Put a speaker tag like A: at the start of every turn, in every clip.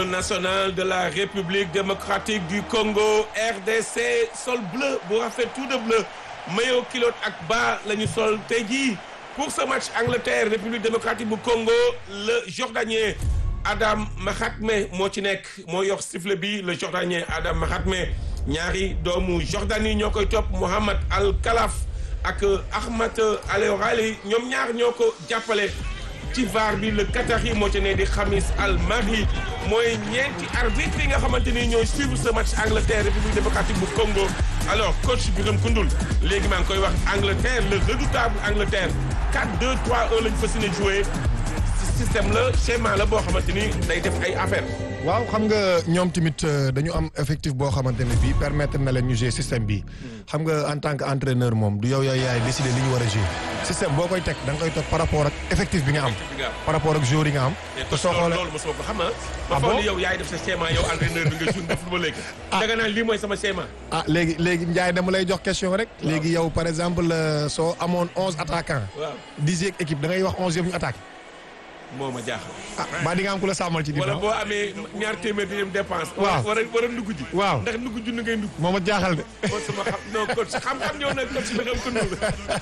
A: national de la République démocratique du Congo RDC sol bleu bu rafet tout de bleu maillot kilote ak bas la ñu sol tey jii pour ce match Angleterre République démocratique bu Congo le Jordanien Adam Mahatme moo ci nekk moo yor sifflet bi le Jordanien Adam Mahatme ñaari doomu Jordanie ñoo koy topp Mohamed Al Khalaf ak Ahmad Al Orali ñoom ñaar ñoo ko jàppale. ci VAR bi le Qatari moo ci ne di Khamis Al Mahri mooy ñeenti arbitre yi nga xamante ni ñooy suivre ce match Angleterre République démocratique bu Congo alors coach Birame Koundoul léegi maa ngi koy wax Angleterre le redoutable Angleterre 4-2-3-1 lañ fas yéene joué système la schéma la boo xamante ni day def ay affaire
B: waaw xam nga ñoom tamit dañu am effectif boo xamante ne bii permettre na leen ñu jouer système bi xam nga en tant que entraîneur moom du yow yaay yaay décider li ñu war a jouer système boo koy teg da nga koy teg par rapport ak effectif bi nga am. par rapport ak joueur yi nga am.
A: te soo xoolee loolu mosoo ko xam nga.
B: ah bon
A: yow yaay def sa schéma yow entraîneur bi nga jour def lu ba léegi. ah danga naan lii mooy sama schéma.
B: ah léegi léegi Ndiaye dama lay jox question rek. léegi yow par exemple soo amoon onze attaquants.
A: waaw
B: dixième équipe da ngay wax onze yëpp ñu attaqué.
A: moo ma jaaxal.
B: ah ba di nga am ku la sàmmal ci.
A: wala boo amee ñaar téeméer di dem dépense.
B: waaw
A: war a war a ndugg ji.
B: waaw
A: ndax ndugg junni ngay ndugg.
B: moo ma jaaxal de.
A: kon sama xam non coach xam-xam ñëw na coach bi xam ko ndugg.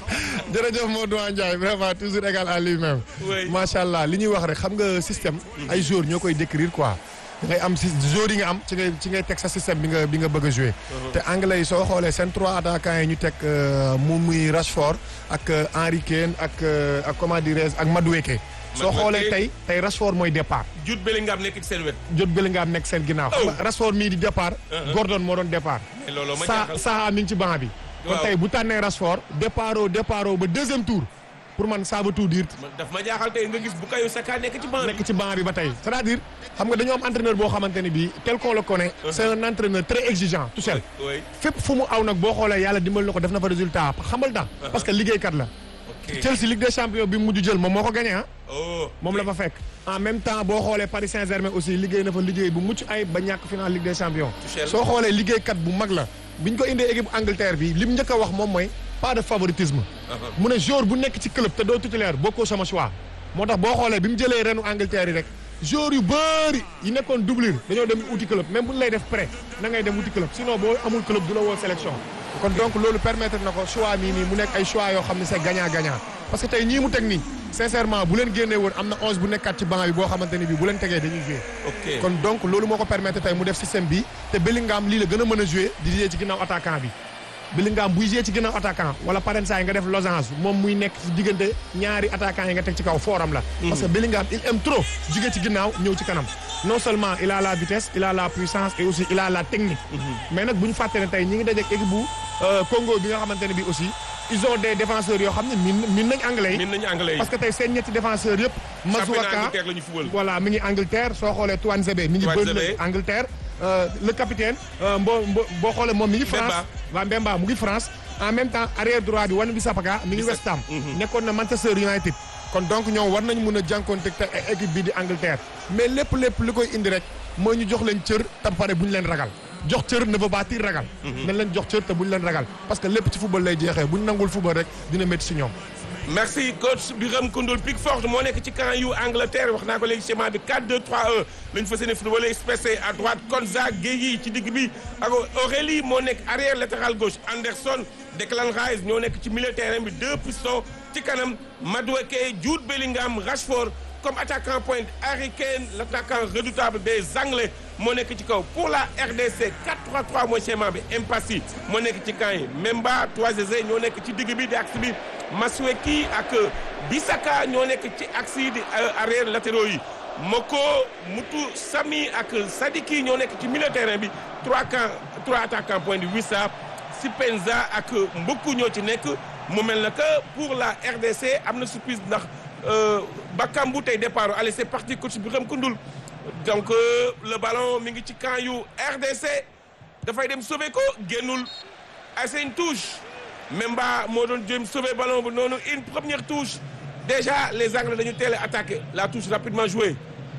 B: jërëjëf Modou Ndiaye vraiment toujours égal à lui-même.
A: oui
B: macha allah li ñuy wax rek xam nga système. ay joueurs ñoo koy décrire quoi. da ngay am si joueurs yi nga am ci ngay ci ngay teg sa système bi nga bi nga bëgg a jouer. te anglais yi soo xoolee seen trois attaquants yi ñu teg mu muy Rashford ak Harry Kane ak ak comment dirais ak Madueke. soo xoolee tey tey Rashford mooy départ.
A: Jude Bellingham nekk ci seen wet.
B: Jude Bellingham nekk seen ginnaaw.
A: Oh.
B: Rashford mii di départ. Gordon moo doon départ.
A: mais looloo ma
B: Sa
A: jaaxal.
B: Saha mi ngi ci banc bi. kon
A: Waaw.
B: tey bu tànnee Rashford. départ au départ au ba deuxième tour pour man ça veut tout dire.
A: Man daf ma jaaxal tey nga gis Bukayo Saka nekk ci banc bi.
B: nekk ci banc bi ba tey c'est-à-dire xam nga dañoo am entraîneur boo xamante ne bii tel qu'on le connaît. c'est un entraîneur très exigeant tout seul.
A: oui
B: fépp fu mu aw nag boo xoolee yàlla dimbal na ko def na fa résultat xamal tax parce que liggéeykat la.
A: ok
B: Chelsea Ligue des champions bi mu mujj jël moom moo ko gagné ah.
A: oh
B: moom la fa fekk en même temps boo xoolee Paris Saint-Germain aussi liggéey na fa liggéey bu mucc ay ba ñàkk final Ligue des champions.
A: Tuchel.
B: soo xoolee liggéeykat bu mag la biñ ko indee équipe Angleterre bi lim njëkk a wax moom mooy pas de favoritisme. mu ne joueur bu nekk ci club te doo titulaire bokkoo sama choix. moo tax boo xoolee bi mu jëlee renu Angleterre yi rek joueur yu bëri yi nekkoon doublure dañoo dem uti club même bu ñu lay def prêt na ngay dem uti club sinon boo amul club du la woo sélection. kon donc loolu permettre na ko choix nii nii mu nekk ay choix yoo xam ne c'est gagnant gagnant parce que tey ñii mu teg nii sincèrement bu leen génnee woon am na onze bu nekkaat ci banc bi boo xamante ni bii bu leen tegee dañuy jouer.
A: ok
B: kon donc loolu moo ko permettre tey mu def système bi te Bellingham lii la gën a mën a jouer di jouer ci ginnaaw attaquant bi Bellingham buy jouer ci ginnaaw attaquant wala parensaay nga def losange moom muy nekk ci diggante ñaari attaquant yi nga teg ci kaw fooram la parce que Bellingham il aime trop jóge ci ginnaaw ñëw ci kanam non seulement il a la vitesse il a la puissance et aussi il a la technique mais nag bu ñu fàtte ne tey ñi ngi dajeek équipe bu euh, Congo bi nga xamante ne bi aussi ils ont des défenseurs yoo xam ne min min nañ anglais yi
A: min nañu anglais yi.
B: parce que tey seen ñetti défenseurs yëpp
A: championnat
B: Masuaka
A: Angleterre la ñu fubal.
B: voilà mi ngi Angleterre soo xoolee Tuanzebe mi ngi
A: Tuanzebe.
B: Burnley Angleterre euh, le capitaine euh, mbo mbo boo xoolee moom mi ngi France
A: Mbemba.
B: waa Mbemba mu ngi France en même temps arrière droit bi Wan-Bissaka mi ngi
A: Bissaka.
B: West Ham nekkoon na Manchester United kon donc ñoom war nañ mun a jànkoonte te équipe bi di Angleterre mais lépp lépp li koy indi rek mooy ñu jox leen cër tam pare bu ñu leen ragal jox cër ne veut pas dire ragal nañ leen jox cër te bu ñu leen ragal parce que lépp ci football lay jeexee bu ñu nangul football rek dina métti si ñoom
A: merci coach Birame Koundoul Pickford moo nekk ci camp yu Angleterre wax naa ko léegi schéma bi 4-2-3-1 la ñu fas yéene football espacé à droite Konza Gueye ci digg bi ak Aurélie moo nekk arrière latéral gauche Anderson Declan Rice ñoo nekk ci milieu terrain bi deux pistons ci kanam Madueke Jude Bellingham Rashford comme attaquant pointe Harry Kane l'attaquant redoutable des Anglais moo nekk ci kaw pour la RDC 4-3-3 mooy schéma bi Impassi moo nekk ci camp yi Memba Toisezé ñoo nekk ci digg bi di axe bi Masueki ak Bisaka ñoo nekk ci axe yi di euh, arrière latéraux yi Moko Mutu Sami ak Sadiki ñoo nekk ci milieu terrain bi trois camps trois attaquants point de Wissa Sipenza ak Mboku ñoo ci nekk mu mel na que pour la RDC am na surprise ndax euh, Bakambu tey départ allez c'est parti coach Birame Koundoul donc euh, le ballon mi ngi ci camp yu RDC dafay dem sauver ko génnul ay c'est une touche Memba moo doon jéem sauver ballon bu noonu une première touche déjà les Anglais dañu teel a attaqué la touche rapidement jouée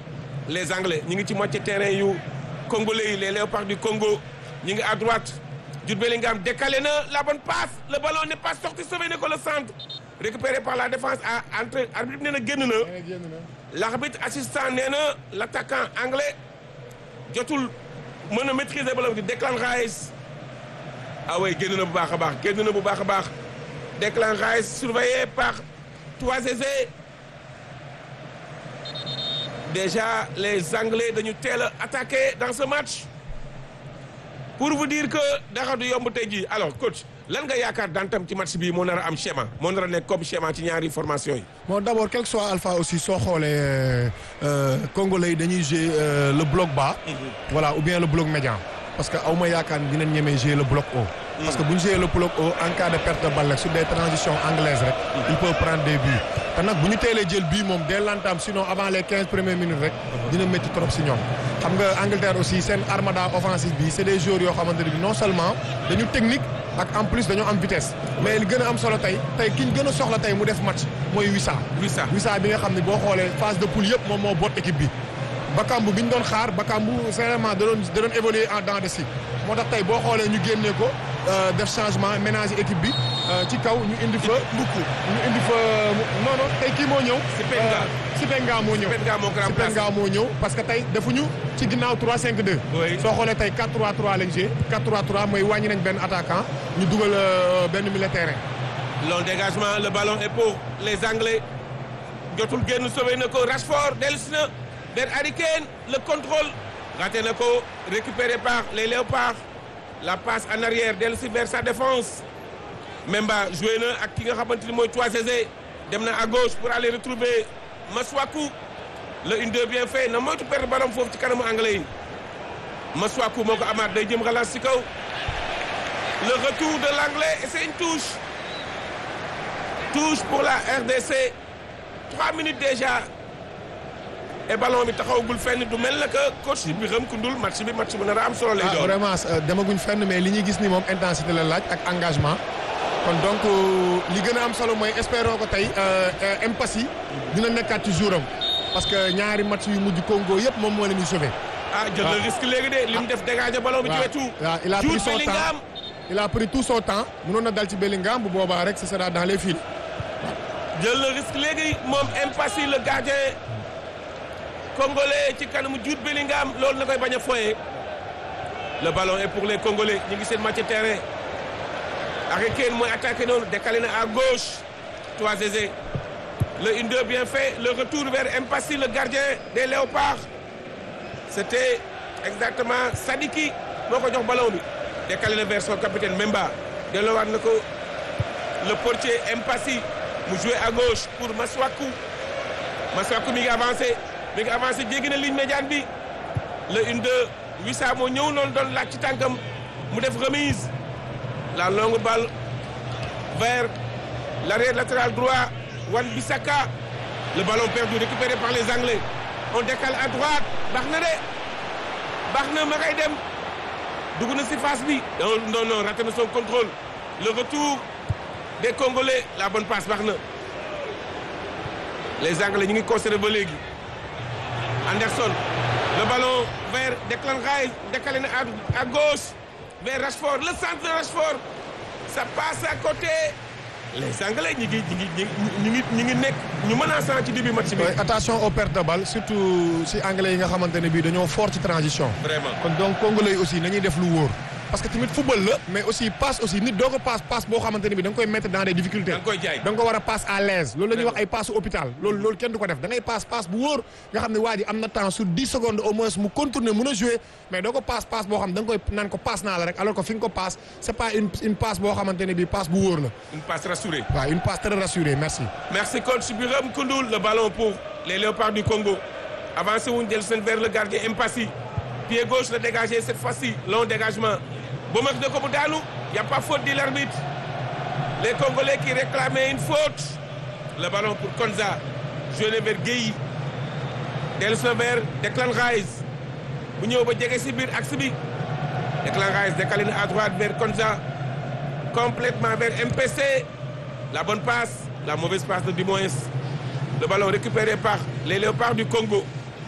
A: les Anglais ñi ngi ci moitié terrain yu Congolais yi les Léopards du Congo ñi ngi à droite Jude Bellingham décalé na la bonne passe le ballon n'est pas sorti sauvé na ko le centre récupéré par la défense à entre arbitre bi nee na génn na l'arbitre assistant nee na l'attaquant anglais jotul mën a maîtriser ballon bi Declan Rice ah oui génn na bu baax a baax génn na bu baax a baax Declan Rice surveillé par Toisezé déjà les Anglais dañu teel a attaqué dans ce match pour vous dire que dara du yomb tey jii alors coach lan nga yaakaar daan tam ci match bii moo nar a am schéma moo nar a nekk comme schéma ci ñaari formation yi.
B: bon d' abord quel que soit alpha aussi soo xoolee congolais yi dañuy jouer le bloc bas. voilà ou bien le bloc médian. parce que aw ma yaakaar ni dinañ ñemee jouer le bloc haut. parce que bu ñu jouer le bloc haut en cas de perte de balle rek sur des transitions anglaises rek. il peut prendre des buts. te nag bu ñu teelee jël bii moom dès l'entame sinon avant les quinze premières minutes rek. dina métti trop si ñoom. xam nga Angleterre aussi seen armada offensive bi c' est des joueurs yoo xamante ne bi non seulement dañu technique ak en plus dañoo am vitesse. mais li gën a am solo tey tey ki ñu gën a soxla tey mu def match mooy Wissa.
A: Wissa
B: Wissa bi nga xam ne boo xoolee phase de poule yëpp moom moo boot équipe bi. Bakambu bi ñu doon xaar Bakambu sincèrement da doon da doon évoluer en dents de scie moo tax tey boo xoolee ñu génnee ko def changement ménager équipe bi ci kaw ñu indi fa. mbukku ñu indi fa non non tey kii moo ñëw.
A: Sipenga
B: Sipenga moo ñëw.
A: Sipenga moo ko remplacé
B: Sipenga moo ñëw parce que tey defuñu ci ginnaaw 3-5-2.
A: oui
B: soo xoolee tey 4-3-3 lañ joué 4-3-3 mooy wàññi nañ benn attaquant ñu dugal benn milieu terrain.
A: long dégagement le ballon est pour les Anglais jotul génn sauvé na ko Rashford dellusi na vers Harry Kane le contrôle raté na ko récupéré par les Léopards la passe en arrière dellusi vers sa défense Memba joué na ak ki nga xamante ni mooy Toisezé dem na à gauche pour aller retrouver Masuaku le 1-2 bien fait na moytu perdre ballon foofu ci kanamu anglais yi Masuaku moo ko amaat day jëm relance ci kaw le retour de l'anglais et c'est une touche touche pour la RDC trois minutes déjà et ballon bi taxawagul fenn du mel na que coach bi xam kundul match bi match bu nar a am solo lay
B: ah
A: doon.
B: vraiment demaguñ fenn mais li ñuy gis ni moom intensité la laaj ak engagement kon donc li gën a am solo mooy espérons ko tey impasse yi dina nekkaat ci jouram parce que ñaari match yu mujj Congo yëpp moom moo leen di sauvé.
A: ah jël na risque léegi de li mu def dégagé ballon bi ci wetu.
B: waaw il a pris
A: Jude
B: son
A: Bellingham
B: temps il a pris tout son temps mënoon na dal ci Bellingham bu boobaa rek ce sera dans les fils.
A: jël na risque léegi moom impasse yi le gardien congolais ci kanamu Jude Bellingham loolu na koy bañ a foyee le ballon est pour les congolais ñu ngi seen match terrain Harry Kane mooy attaqué noonu décalé na à gauche Toisezé le 1-2 bien fait le retour vers Mpassi le gardien des Léopards c'était exactement Sadiki moo ko jox ballon bi décalé na vers son capitaine Memba delloowaat na ko le portier Mpassi mu joué à gauche pour Maswaku Maswaku mi ngi avancé mi ngi avancé jéggi na ligne médiane bi le 1-2 Wissa moo ñëw noonu doon laaj ci tànkam mu def remise la longue balle vers l'arrière latéral droit Wan Bissaka le ballon perdu récupéré par les Anglais on décale à droite baax na de baax na ma ngay dem dugg na si face bi non non non raté na son contrôle le retour des Congolais la bonne passe baax na les Anglais ñu ngi conservé ba léegi Anderson le ballon vers Declan Rice décalé na à à gauche vers Rashford le centre de Rashford ça passe à côté les Anglais ñi ngi ñi ngi ñi ngi ñi ngi nekk ñu menaçant ci début match bi.
B: Ouais, attention aux pertes de balle surtout si anglais yi nga xamante ne bii dañoo fort ci transition.
A: vraiment
B: kon donc congolais yi aussi nañuy def lu wóor. parce que tamit football la mais aussi passe aussi nit doo ko passe passe boo xamante ne bii da nga koy mettre dans des difficultés.
A: da nga koy jaay
B: da nga ko war a passe à l'aise loolu la ñuy wax ay passe hôpital loolu loolu kenn du ko def da ngay passe passe bu wóor nga xam ne waa ji am na temps sur 10 secondes au moins mu contourner mën a jouer mais doo ko passe passe boo xam da nga koy naan ko passe naa la rek alors que fi nga ko passe c'est pas une une passe boo xamante ne bii passe bu wóor la
A: une passe rassurée.
B: waaw une passe très rassurée merci.
A: Merci coach Biram Koundoul le ballon pour les Léopards du Congo avancé wuñ jël seen vers le gardien Mpassi pied gauche la dégagé cette fois-ci long dégagement ba mag na ko mu daanu y a pas faute dit l'arbitre les Congolais qui réclamaient une faute le ballon pour Konza joué vers Gueye dellusi na vers Declan Rice bu ñëw ba jege si biir axe bi Declan Rice décalé na à droite vers Konza complètement vers MPC la bonne passe la mauvaise passe de Dumois le ballon récupéré par les Léopards du Congo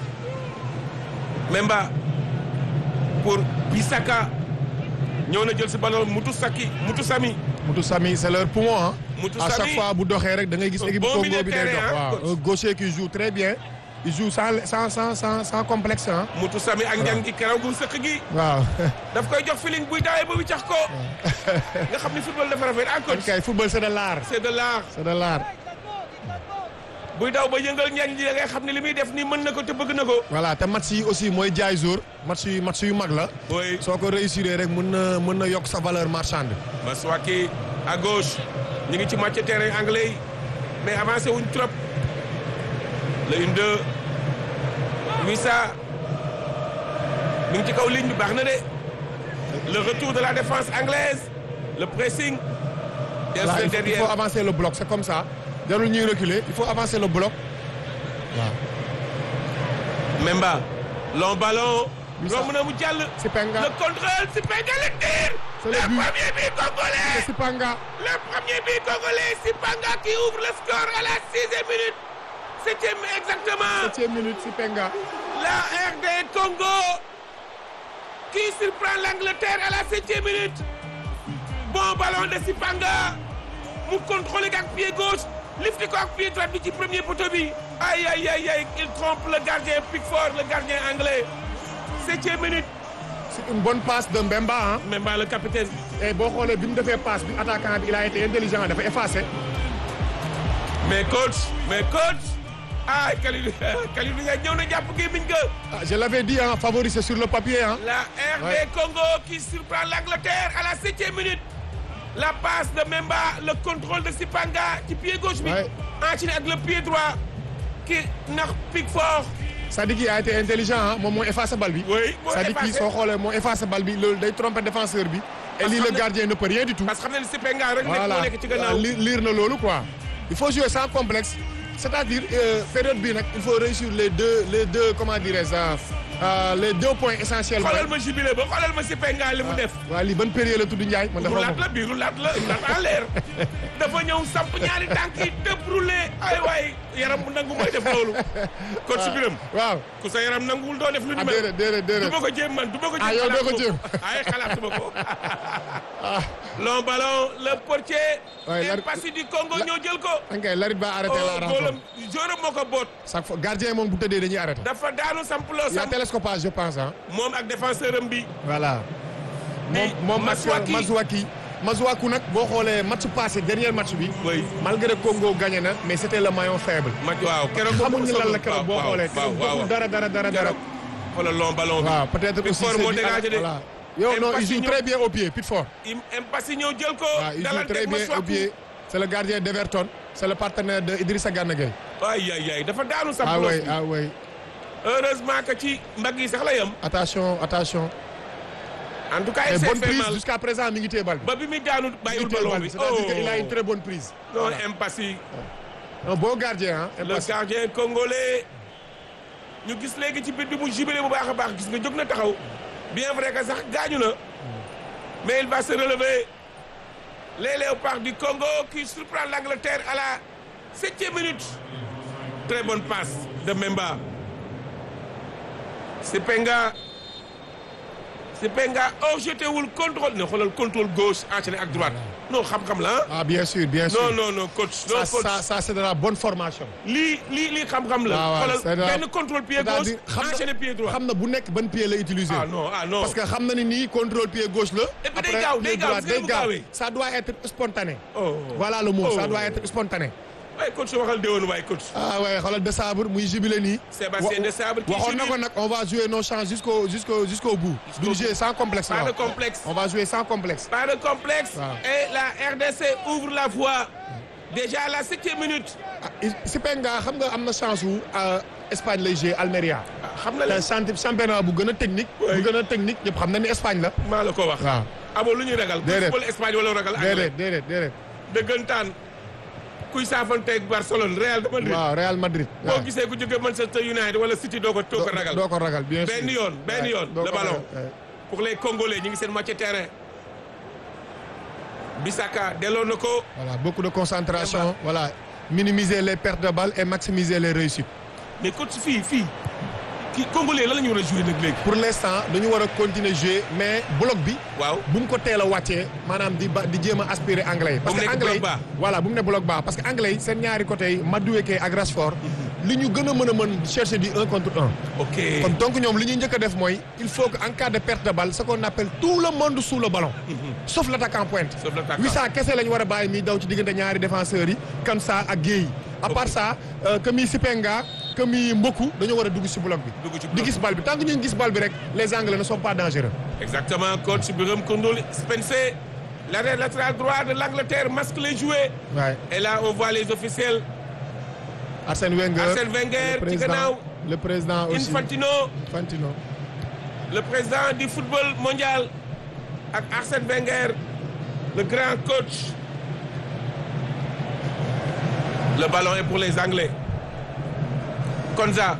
A: Memba pour Bissaka ñëw na jël si ballon Moutou Saki Moutou Sami
B: Moutou Sami c'est leur poumon ah.
A: Moutou
B: à
A: Sami.
B: chaque fois bu doxee rek da ngay gis
A: Un
B: équipe
A: bon
B: Congo
A: milieu
B: bi
A: de
B: day
A: terrain,
B: dox
A: hein,
B: waaw
A: coach.
B: un gaucher qui joue très bien il joue sans sans sans sans sans complexe ah.
A: mutu sami ak njàng gi keraw gu sëq gi
B: waaw.
A: daf koy jox feeling buy dawee ba wiccax ko nga xam ni football dafa rafet ah coach
B: kay football c'est de l'art
A: c'est de l'art
B: c'est de l'art.
A: buy daw ba yëngal njàng ji da ngay xam ne li muy def nii mën na ko te bëgg na ko
B: voilà te match yi aussi mooy jaay jour match yu match yu mag la.
A: oui
B: soo ko réussir rek mën na mën na yokk sa valeur marchande.
A: Maswaki à gauche ñu ngi ci match terrain anglais yi mais avancé wuñ trop le une deux Wissa mi ngi ci kaw ligne bi baax na de le retour de la défense anglaise le pressing des
B: Voilà, il, faut, il
A: derrière
B: faut avancer le bloc c'est comme ça jarul ñuy reculer il faut avancer le bloc waaw.
A: Memba long ballon
B: Wissa.
A: romb na mu jàll
B: Sipenga
A: le contrôle Sipenga le tir
B: C'est
A: le
B: le but.
A: premier but congolais
B: Sipanga
A: Le premier but congolais, Sipanga qui ouvre le score à la sixième minute. Septième exactement.
B: septième minute Sipenga
A: La RD Congo qui surprend l'Angleterre à la septième minute. Bon ballon de Sipanga. mu contrôler ak pied gauche lifté ko ak pied droite bi ci premier poteau bi. aïe aïe aïe aïe il trompe le gardien Pickford le gardien anglais. septième minute.
B: c'est une bonne passe de Mbemba ah.
A: même pas le capitaine.
B: et boo xoolee bi mu defee passe bi attaquant bi il a été intelligent dafa effacé.
A: mais coach mais coach ah Kalidou Kalidou nga ñëw na jàpp gémmiñ ga
B: ah je l'avais dit ah favori c'est sur le papier ah.
A: la RD
B: Ouais.
A: Congo qui surprend l'Angleterre à la septième minute la passe de Memba le contrôle de Sipanga ci pied gauche bi
B: Ouais.
A: enchaîné ak le pied droit ki nax Pickford
B: c'est-à-dire qu'il a été intelligent ah moom moo effacé bal bi.
A: oui moo
B: c'est-à-dire que
A: effacé
B: soo xoolee moo effacé bal bi loolu day tromper défenseur bi. et
A: Parce
B: lii
A: que
B: le
A: xam ne-
B: gardien ne peut rien du tout.
A: parce que xam ne Sipanga rek nekk
B: voilà
A: moo nekk ci
B: waaw
A: gannaaw
B: li- lire na loolu quoi. il faut jouer sans complexe c'est-à-dire euh, période bi nag il faut réussir les deux les deux comment dirais-je ah, ah, les deux points essentiels.
A: xoolal ma jubilé ba xoolal ma Sipanga li mu def
B: waaw lii ban période la tudd Ndiaye man dafa
A: rulaat la bii rulaat la rulaat en l'air dafa ñëw samp ñaari tànk yi tëb roulé ay waay yaram bu nangu mooy def loolu coach Biram
B: waaw
A: ku sa yaram nanguwul doo def lu ni
B: ah
A: mel
B: déedéet déedéet
A: du ma ko jéem man du ma ko jéem
B: Ah, yow doo ko
A: xalaatuma
B: jéem.
A: ay xalaatuma ko
B: ah
A: long ballon le portier
B: Ouais, la-
A: Mpassi du Congo
B: la-
A: ñoo jël ko
B: ok Larit ba arrêté la
A: oh
B: rencontre
A: góolam joueur moo ko boot
B: chaque fois gardien moom bu tëddee dañuy arrêté.
A: dafa daanu sampuloo
B: il y a
A: samp
B: télescopage je pense ah.
A: moom ak défenseur am bi
B: voilà. moom
A: Di
B: moom ak
A: Masuaki.
B: Masuaki. Masuaku nag boo xoolee match passé dernier match bi.
A: oui
B: malgré Congo gagné na mais c'était le maillon faible.
A: ma waaw keroog
B: xamuñu lan la keroog boo xoolee
A: waaw
B: keroog
A: waaw
B: deful dara dara dara dara.
A: keroog xoolal long ballon bi
B: waaw peut-être aussi
A: Pickford
B: c'est
A: moo
B: dû à-
A: dégagé de
B: voilà. yow non il
A: Mpassi
B: joue
A: ñëw-
B: très bien au pied Pickford.
A: Im- Mpassi ñëw jël ko
B: waaw il joue
A: dalal
B: très
A: teg
B: bien au
A: Masuaku
B: pied. c'est le gardien d'Everton c'est le partenaire de Idrissa Gana Gueye.
A: ay ay ay dafa daanu
B: ah
A: sampuloo
B: oui ah oui
A: heureusement que ci mbagg yi sax la yam
B: attention attention.
A: en tout cas
B: et
A: il s'est
B: bonne
A: fait
B: prise
A: mal
B: jusqu'à présent mi ngi téye bal bi.
A: ba bi muy daanu
B: mi
A: bàyyiwul
B: ngi téye
A: ballon
B: bal
A: bi
B: bi c'est-à-dire
A: oh
B: qu'il a une très bonne prise.
A: non
B: Voilà.
A: Mpassi
B: un bon gardien ah.
A: le gardien congolais ñu gis léegi ci bit bi mu jubilé bu baax a baax gis nga jóg na taxaw bien vrai que sax gaañu na mais il va se relever les léopards du Congo qui surprend l'Angleterre à la septième minute très bonne passe de Memba Sipenga Sipenga oh jeté wul contrôle ne xoolal contrôle gauche enchaîné ak droite non xam-xam la ah
B: ah bien sûr bien sûr.
A: non non non coach non
B: ça
A: coach
B: ça ça c'est de la bonne formation.
A: lii lii lii xam-xam la.
B: waaw waaw c'est
A: xoolal
B: la-
A: benn contrôle pied gauche
B: c'est-à-dire xam na-
A: enchaîné pied droit.
B: xam na bu nekk ban pied la utiliser.
A: ah non ah non.
B: parce que xam na ni nii contrôle pied gauche la.
A: Et puis day
B: après
A: gaaw, day
B: pied
A: gaaw,
B: droit
A: gis nga
B: day
A: mu
B: gaaw
A: gaawee.
B: ça doit être spontané.
A: oh
B: voilà le mot
A: Oh.
B: ça doit être spontané.
A: waaye coach waxal déwén waaye coach.
B: ah ouais xoolal de sabre muy jubilé nii.
A: Sébastien de Sabre qui
B: waxoon na ko
A: jubile.
B: nag on va jouer nos chances jusqu'au jusqu'au jusqu'au bout.
A: Jusqu'au
B: duñu jouer sans complexe.
A: pas
B: la
A: de
B: wax.
A: complexe.
B: on va jouer sans complexe.
A: pas de complexe.
B: Waaw.
A: et la RDC ouvre la voie. déjà à la septième minute.
B: ah Sipenga xam nga am na chance wu Espagne lay jouer Almeria.
A: ah, xam na
B: te
A: leen
B: champ championnat bu gën a technique.
A: Ouais.
B: bu gën a technique ñëpp xam na ni Espagne la.
A: maa la ko wax.
B: waaw
A: amoo lu ñuy ragal.
B: Déedéet.
A: football Espagne wala ragal. anglais
B: déedéet déedéet déedéet.
A: dëggantaan kuy saafanteeg Barcelone Real de Madrid.
B: waaw Real Madrid.
A: boo
B: waaw.
A: gisee ku jógee Manchester United wala City doo ko doo ko ragal.
B: doo ko ragal bien sûr.
A: benn yoon benn
B: Ouais,
A: yoon
B: doo
A: le
B: ko
A: ballon.
B: ragal, ouais.
A: pour les Congolais ñu ngi seen moitié terrain Bissaka delloo na ko
B: Voilà, beaucoup de concentration. Voilà, minimiser les pertes de balles et maximiser les réussites.
A: mais coach fii fii kii Congolais lan la ñu war a jouer nag léegi.
B: Pour l'instant, dañu war a continuer jouer mais bloc bi
A: waaw
B: bu mu ko teel a wàccee maanaam di ba di jéem a aspirer anglais yi. parce
A: Bu mu
B: que
A: nekk
B: anglais yi
A: bloc bas.
B: voilà bu mu ne bloc bas parce que anglais yi seen ñaari côté yi Madueke ak Rashford li ñu gën a mën a mën chercher du un contre un.
A: ok
B: kon donc ñoom li ñuy njëkk a def mooy il faut que en cas de perte de balle ce qu'on appelle tout le monde sous le ballon. sauf l'attaquant pointe.
A: Sauf l'attaquant.
B: Wissa kese la ñu war a bàyyi muy daw ci diggante ñaari défenseurs yi Kansa ak Guèye. à part ça euh, que muy Sipenga que muy Mboku dañoo war a dugg ci bloc bi.
A: Dugg ci
B: di
A: bloc
B: gis balle bi tant que ñu ngi gis balle bi rek les Anglais ne sont pas dangereux.
A: exactement coach Birame Koundoul Spencer l'arrière latéral droit de l'Angleterre masque les jouets
B: waaye
A: et là on voit les officiels
B: Arsène Wenger
A: Arsène Wenger
B: le
A: ci
B: président
A: gannaaw
B: le président aussi
A: Infantino
B: Infantino.
A: le président du football mondial ak Arsène Wenger le grand coach le ballon est pour les Anglais Konza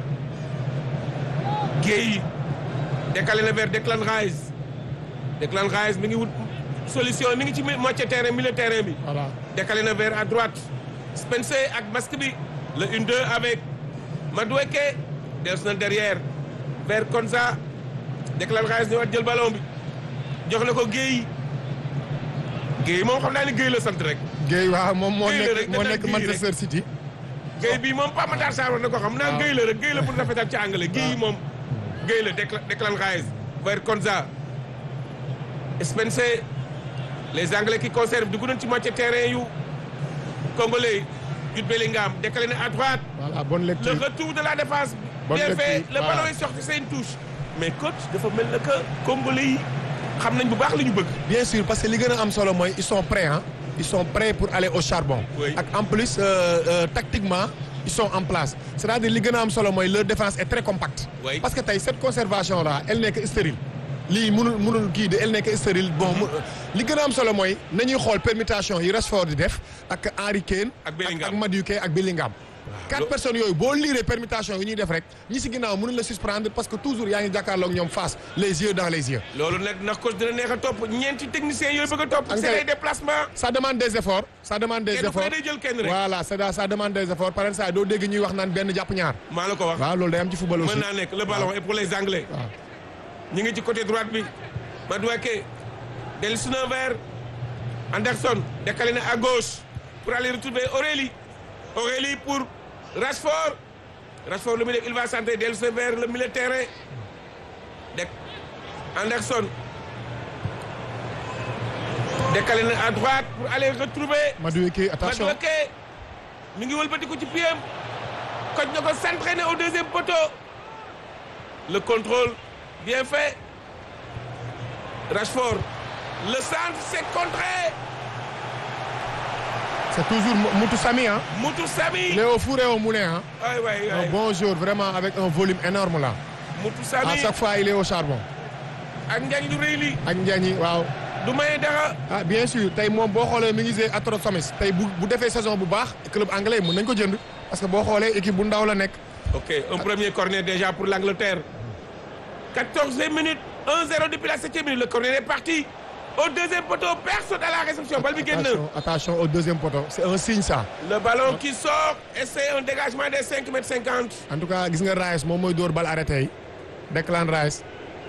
A: Gueye décalé na vers Declan Rice Declan Rice mi ngi wut solution mi ngi ci moitié terrain milieu terrain bi
B: voilà
A: décalé na vers à droite Spencer ak masque bi le 1-2 avec Madueke dellusi na derrière vers Konza Declan Rice ñëwaat jël ballon bi jox na ko Guèye Guèye moom xam naa ni Guèye la sant rek
B: Guèye waaw moom moo
A: Guèye la rek
B: nekk moo
A: da
B: nekk
A: daan Guèye
B: Manchester City.
A: Guèye bii moom Pape Matar Sarr war na ko xam naa
B: waaw.
A: Guèye la rek Guèye la pour rafetal ci anglais Guèye moom Guèye la Declan Declan Rice vers Konza Spencer les anglais qui conservent dugg nañ ci moitié terrain yu congolais Jude Bellingham décalé na à droite
B: voilà bonne
A: le
B: lecture.
A: retour de la défense
B: Bonne
A: bien
B: lecture,
A: fait le
B: voilà.
A: ballon est sorti c'est une touche mais coach dafa mel na que congolais yi xam nañ bu baax li ñu bëgg
B: bien sûr parce que li gën a am solo mooy ils sont prêts hein ils sont prêts pour aller au charbon.
A: Oui.
B: ak en plus euh, euh, tactiquement ils sont en place c'est-à-dire li gën a am solo mooy leur défense est très compacte.
A: Oui.
B: parce que tey cette conservation là elle n'est que stérile lii mënul mënul kii de elle n'est que stérile bon mu- li gën a am solo mooy nañuy xool permutation yi Rashford di def ak Harry Kane.
A: Ak Bellingham.
B: ak Madueke ak Bellingham. quatre
A: lo-
B: personnes yooyu boo liiree permutation yi ñuy def rek ñi si ginnaaw mënuñ la suspendre parce que toujours yaa ngi jàkkaarloog ñoom face les yeux dans les yeux.
A: loolu nag ndax coach dina neex a topp ñeenti techniciens yooyu bëgg a topp
B: Ak
A: c'est
B: kay-
A: des déplacements
B: ça demande des efforts ça demande des
A: kenn ku ne
B: efforts
A: day jël kenn rek
B: voilà ça ça demande des efforts par exemple doo dégg ñuy wax naan benn jàpp ñaar
A: maa la ko wax
B: waaw loolu day am ci football aussi
A: mën naa nekk le ballon est pour les anglais
B: waaw
A: ñu ngi ci côté droite bi Madueke dellusi na vers Anderson décalé na à gauche pour aller retrouver Aurélie Aurélie pour Rashford Rashford lu muy def il va centrer dellusi na vers le milieu de terrain dek Anderson décalé na à droite pour aller retrouver
B: Madueke attention
A: Madueke mi ngi wëlbatiku ci pied koj na ko centré na au deuxième poteau le contrôle bien fait Rashford le centre c'est contré
B: c'est toujours Moutou Sami hein
A: Moutou Sami
B: il est au four et au moulin hein
A: ay waay
B: un
A: waay
B: bon joueur vraiment avec un volume énorme là
A: Moutou
B: à
A: Sami
B: chaque fois il est au charbon
A: ak njañ lu rëy li
B: ak Ndiagne waaw
A: du maye dara
B: ah bien sûr tey moom boo xoolee mi ngi jouer Atro Somes tey bu bu defee saison bu baax club anglais mën nañ ko jënd parce que boo xoolee équipe bu ndaw la nekk
A: ok un premier corner déjà pour l'Angleterre 14e minute 1-0 depuis la 7e minute le corner est parti au deuxième poteau personne à la réception bal bi génn
B: attention attention au deuxième poteau c'est un signe ça
A: le ballon qui sort et c'est un dégagement des 5 mètres 50
B: en tout cas gis nga Rice moom mooy dóor bal arrêté yi Declan Rice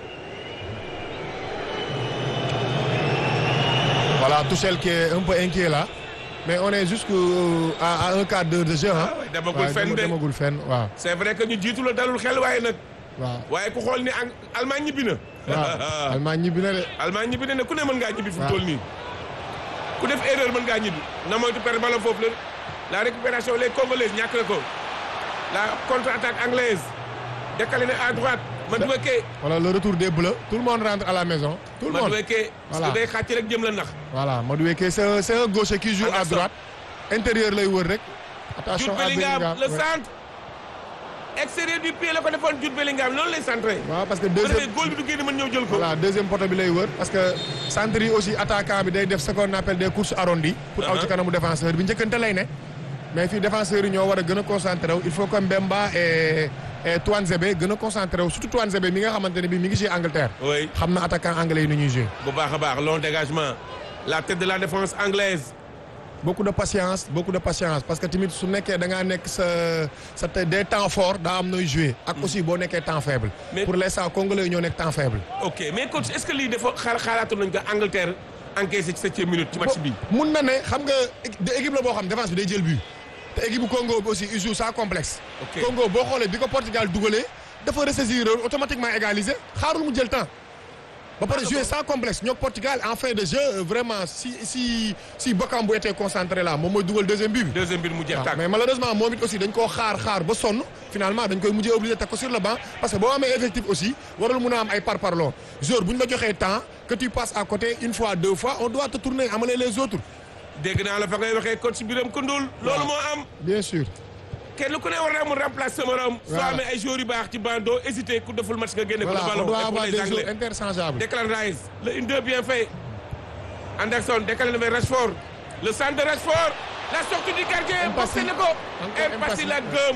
B: voilà Tuchel qui est un peu inquiet là mais on est jusqu'à à un quart d'heure de jeu ah.
A: Ah ouais, demagul fenn de.
B: demagul fenn waaw
A: c'est vrai que ñu jiitu la dalul xel waaye nag
B: waaw.
A: waaye ku xool ni Ang- Allemagne ñibbi na
B: waaw Allemagne ñibbi na de.
A: Allemagne ñibbi na ne ku ne mën ngaa ñibbi fu mu
B: waaw.
A: toll nii ku def erreur mën ngaa ñibbi na moytu perdre ballon foofu la la récupération les Congolaises ñàkk na ko la contre-attaque anglaise décalé na à droite Madueke
B: voilà le retour des bleus tout le monde rentre à la maison. tout le monde
A: Madueke parce
B: Voilà.
A: que day xàcc rek jëm la nax
B: voilà Madueke c'est un c'est un gaucher qui joue à
A: Anderson.
B: droite intérieur lay wër rek. attention
A: Jude
B: à
A: Bellingham
B: Bellingham
A: le
B: ouais.
A: centre extérieur du pied la ko defoon Jude Bellingham noonu lay centré
B: waaw parce que
A: bu defee
B: deuxième
A: góol bi du génn mën ñëw jël ko
B: voilà deuxième poteau bi lay wër parce que centre yi aussi attaquant bi day def ce qu'on appelle des courses arrondies. pour aw ci
A: Uh-huh.
B: kanamu défenseur bi njëkkante lay ne. mais fii défenseurs yi ñoo war a gën a concentré wu il faut que Mbemba et et Touanzebe gën a concentré wu surtout Touanzebe mi nga xamante ne bii mi ngi ci Angleterre.
A: oui
B: xam na attaquant anglais yi nu ñuy jouer.
A: bu baax a baax long dégagement la tête de la défense anglaise
B: beaucoup de patience beaucoup de patience parce que tamit su nekkee da ngaa nekk sa sa te- des temps forts daa am nooy jouer. ak aussi boo nekkee temps faible.
A: Mais-
B: pour l'instant congolais yi ñoo nekk temps faible.
A: ok mais coach est-ce que lii dafa xaar xaalaatoon nañ ko Angleterre encaissé ci septième minute ci match bi
B: mun na ne xam nga é- de équipe la boo xam défense bi day jël but te équipe bu Congo bi aussi il joue sans complexe.
A: Ok.
B: Congo boo xoolee bi ko Portugal dugalee dafa ressaisir automatiquement égaliser xaarul mu jël temps. ba pare
A: Ah,
B: jouer
A: d'accord.
B: sans complexe ñoo Portugal en fin de jeu euh, vraiment si si si Bakambu était concentré là moom mooy dugal deuxième but bi.
A: deuxième but mu jeex
B: waaw
A: tàkk.
B: mais malheureusement moom it aussi dañ koo xaar xaar ba sonn finalement dañ koy mujjee obligé teg ko sur le banc parce que boo amee effectif aussi warul mun a am ay parparloo joueur bu ñu la joxee temps que tu passes à côté une fois deux fois on doit te tourner amalee les autres.
A: dégg naa la fa ngay waxee coach Birame Koundoul. loolu moo am.
B: bien sûr.
A: kenn ku ne war naa mun remplacer sa morom. soo
B: Voilà.
A: amee ay joueurs yu baax ci banc doo hésiter ku deful match nga génne ko.
B: voilà
A: le
B: on
A: ballon
B: doit
A: et pour
B: avoir
A: les
B: des
A: Anglais.
B: joueurs interchangeables.
A: Declan Rice le une deux bien fait Anderson décalé vers Rashford le centre de Rashford la sortie du gardien
B: Mpassi.
A: boxé na ko
B: Encore
A: Mpassi
B: Mpassi.
A: la gëm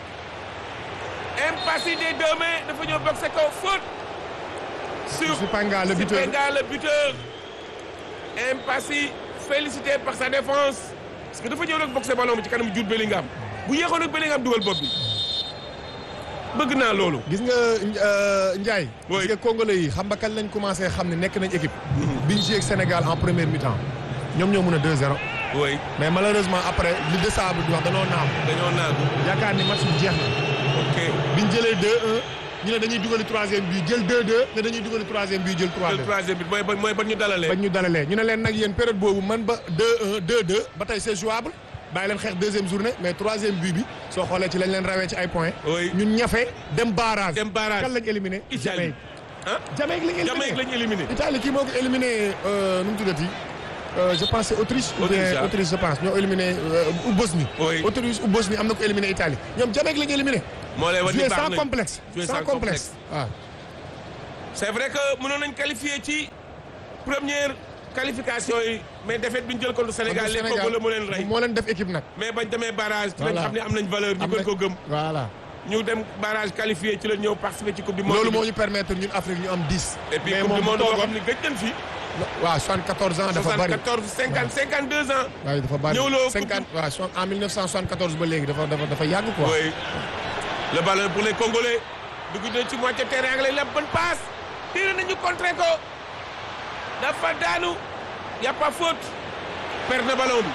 A: Mpassi des deux mains dafa ñëw boxé ko faute sur
B: Supanga le buteur.
A: Supanga le buteur Mpassi félicité par sa défense parce que dafa ñëw rek boxé ballon bi ci kanam Jude Bellingham bu yéexoon nag Bellingham dugal bopp bi bëgg naa loolu
B: gis nga euh, Ndiaye.
A: Oui.
B: gis nga Congolais yi xam nga kañ lañ commencé xam ne nekk nañ équipe. biñ joué ak Sénégal en première mi-temps ñoom ñoo mën a 2-0.
A: oui
B: mais malheureusement après li de sable di wax danoo naaw.
A: dañoo naagu
B: yaakaar ni match bi jeex na.
A: ok
B: biñ jëlee 2-1 ñu ne dañuy dugali troisième bi jël 2-2 ne dañuy dugali troisième bi jël 3-2.
A: le troisième but mooy ba mooy ba ñu dalalee
B: bañ ñu dalalee ñu ne leen nag yéen période boobu man ba 2-1 2-2 ba tey c'est jouable bàyyi leen xeex deuxième journée mais troisième but bi soo xoolee ci lañ leen rawee ci ay points.
A: Oui.
B: ñun ñafe dem barrage.
A: Dem barrage.
B: kan lañ éliminé.
A: Italie. ah
B: Jamaïque lañ éliminé
A: Jamaïque lañ éliminé
B: Italie kii moo ko éliminé euh, nu mu tuddati Euh, je pense c'est Autriche. ou bien
A: Autriche, ah.
B: Autriche je pense ñoo éliminé euh, ou Bosnie.
A: Oui.
B: Autriche ou Bosnie am na ko éliminé Italie ñoom Jamaïque lañ éliminé.
A: moo lay wan ni
B: joué
A: baax
B: sans
A: nañ.
B: complexe.
A: Joué
B: sans
A: sans
B: complexe waaw.
A: c'est vrai que mënoon nañ qualifier ci première qualification yi mais défaite bi ñu jël contre Sénégal les Congo la moo leen rey
B: moo leen def équipe nag.
A: mais bañ demee barrage ci lañ
B: Voilà.
A: xam ne am nañ valeur ñu
B: am
A: gën
B: na-
A: ko gëm
B: voilà.
A: ñu dem barrage qualifié ci la ñëw participer ci coupe du monde
B: loolu
A: bi.
B: moo ñu permettre ñun Afrique ñu am 10.
A: et puis
B: mais
A: coupe du
B: moom
A: monde boo
B: toogoon
A: xam ne gëj nañ fi
B: waaw 74 ans dafa bari.
A: 74 50 52 ans
B: waaye dafa bari
A: ñëw loo
B: 50 waaw so- en 1974 ba léegi dafa dafa dafa yàgg quoi.
A: oui le ballon pour les Congolais dugg na ci moitié terrain anglais la bonne passe tiré nañu contré ko dafa daanu y a pas faute perte na ballon bi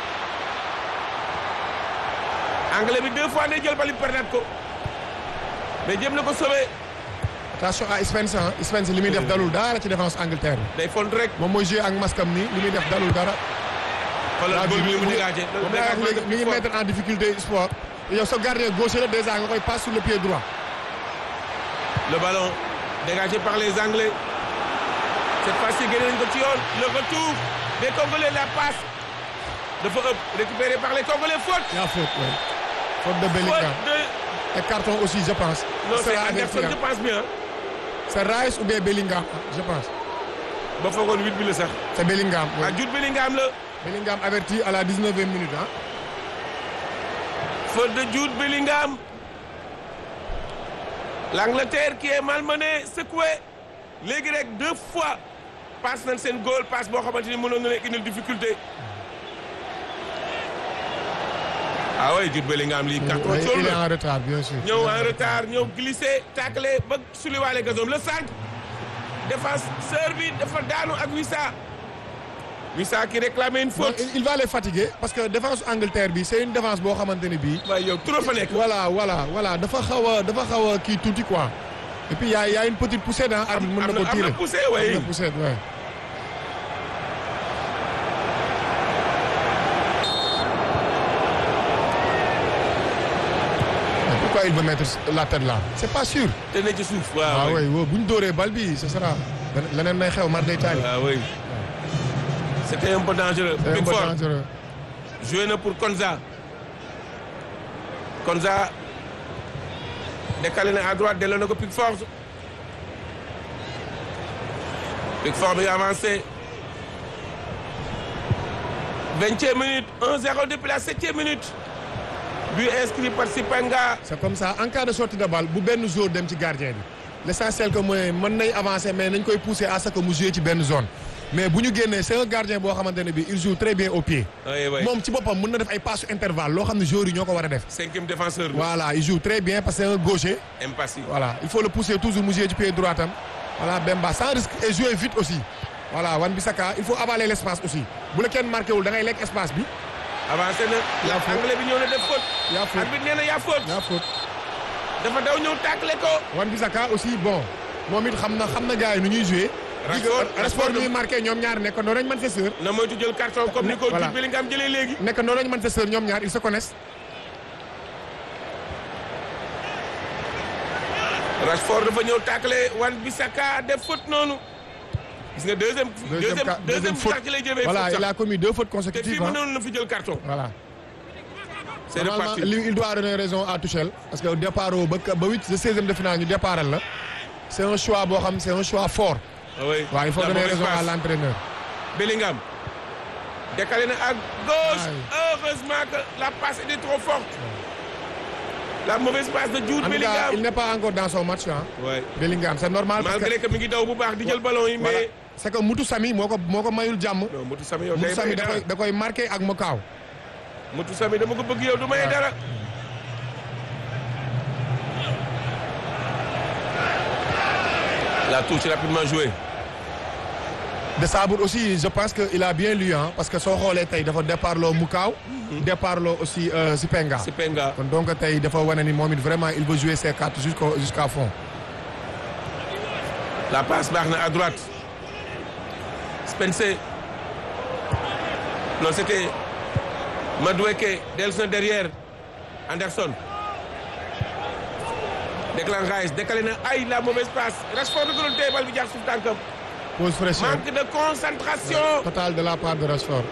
A: anglais bi deux fois day jël bali perdaat ko mais jëm na ko sauvé
B: attention à Spence ah Spence li muy def dalul dara ci défense Angleterre bi.
A: day fond rek
B: moom mooy joué ak maskam nii li muy def dalul dara.
A: xoolal góol bi mu dégagé
B: moom laa wax léegi mi ngi mettre en difficulté sport. yow sa gardien gauche la déjà nga koy passe sur le pied droit.
A: le ballon dégagé par les anglais cette fois-ci génne nañ ko ci yoon le retour des Congolais la passe dafa ëpp récupéré par les Congolais faute
B: yaa faute oui. faute de
A: faute
B: Bellingham.
A: de
B: et carton aussi je pense.
A: non c'est
B: Sera
A: Anderson
B: averti,
A: je
B: hein.
A: pense bien
B: c'est Rice ou bien Bellingham je pense.
A: ba foogoon huit bi la sax
B: c'est Bellingham. oui.
A: ah Jude Bellingham la
B: Bellingham averti à la 19e minute ah.
A: faute de Jude Bellingham l'Angleterre qui est malmenée secouée léegi rek deux fois passe nañ seen goal passe boo xamante ni mënoon na leen indil difficulté ah oui Jude Bellingham lii carton
B: Oui,
A: jaune
B: il est
A: la
B: en retard bien sûr.
A: ñëw en retard ñëw glissé taclé ba suliwaale gazon le centre défenseur bi dafa daanu ak Wissa Wissa qui réclamait une
B: Non,
A: faute
B: il- il va les fatiguer parce que défense Angleterre bi c'est une défense boo xamante ne bii.
A: waaye yow trop fa nekk
B: voilà voilà voilà dafa xaw a dafa xaw a kii tuuti quoi. et puis y a y a une petite poussée dans arbitre mën na
A: am
B: ko
A: na am
B: tirer.
A: na poussé
B: am
A: way
B: na poussée ouais. Mais pourquoi il veut mettre la tête là c'est pas sûr.
A: te ne ci suuf
B: ah
A: waaw
B: oui oui bu ñu dóoree bal bi ce sera leneen may xew mar day taali.
A: ah oui c'était un peu dangereux
B: c'est un peu
A: Pickford
B: dangereux.
A: joué na pour Konza Konza décalé na à droite delloo na ko Pickford Pickford bi avancé vingtième minute 1-0 depuis la septième minute but inscrit par Sipanga
B: c'est comme ça en cas de sortie de balle bu benn joueur dem ci gardien bi l'essentiel que mooy mën nay avancer mais nañ koy pousser à ce que mu jouer ci benn zone mais bu ñu génnee c'est un gardien boo xamante ne bi il joue très bien au pied
A: oui oui
B: moom ci boppam mën na def ay passes intervalle loo xam ne joueurs yi ñoo ko war a def
A: cinquième défenseur bi
B: voilà il joue très bien parce que c'est un gaucher
A: impassible
B: voilà il faut le pousser toujours mu jouer ci pied droit am voilà Bemba sans risque et jouer vite aussi voilà Wan Bissaka il faut avaler l'espace aussi bu la kenn marqué wul da ngay lekk espace bi
A: avancé na.
B: Yaa faute.
A: anglais bi ñëw na def faute.
B: yaa faute
A: arbitre nee na yaa faute.
B: yaa faute
A: dafa daw ñëw tàkkale ko.
B: Wan Bissaka aussi bon moom it xam na xam na gars yi nu ñuy joué.
A: Rashford
B: Rashford ñuy marqué ñoom ñaar nekk noonu lañ Manchester.
A: na moytu jël carton comme ni ko
B: Voilà.
A: Jude Bellingham jëlee léegi.
B: nekk noonu lañ Manchester ñoom ñaar ils se connaissent.
A: Rashford dafa ñëw tàkkale Wan Bissaka def faute noonu. gis nga deuxième. deuxième
B: ca-
A: deuxième
B: faute.
A: sax ci lay jëmee
B: voilà
A: faute
B: il
A: sax.
B: a commis deux fautes
A: te fii
B: consécutives. hein.
A: mënoon na fi jël carton.
B: voilà.
A: c'est
B: Normalement,
A: reparti.
B: lui, il doit donner raison à Tuchel parce que au départ ba ba huit de seizième de finale ñu départal la. c'est un choix boo xam c'est un choix fort.
A: Ah oui.
B: waaw il faut
A: La
B: donner
A: mauvaise
B: raison à
A: passe.
B: l'entraîneur.
A: Bellingham. décalé na à gauche.
B: Aïe.
A: heureusement que la passe était trop forte. la mauvaise passe de Jude
B: En tout cas, il
A: Bellingham.
B: n'est pas encore dans son match hein.
A: Ouais.
B: Bellingham c'est normal parce que
A: malgré que mi ngi daw bu baax di jël ballon yi
B: voilà
A: mais.
B: c'est que Moutou Sami moo ko moo ko mayul jàmm.
A: non Moutou Sami yow
B: Moutou
A: day
B: Sami
A: may
B: da
A: dara
B: koy da koy marqué ak Mokaaw.
A: Moutou Sami dama ko bëgg yow du may
B: Ouais.
A: dara. la touche rapidement jouée.
B: de Sabour aussi je pense que il a bien lu hein parce que soo xoolee tey dafa départ loo Mukaaw. départ loo aussi euh, Sipenga.
A: si Penga.
B: kon donc tey dafa wane ni moom it vraiment il veut jouer ses cartes jusqu'au jusqu'à fond.
A: La passe baax na à droite. Spencer. Non, c'était Madueke. Delson derrière. Anderson. Declan Rice. Décalé na ay la mauvaise passe. Rashford da ko doon téye bal bi jaar suuf tànkam.
B: pause fraîcheur
A: Manque de concentration.
B: total de la part de Rashford.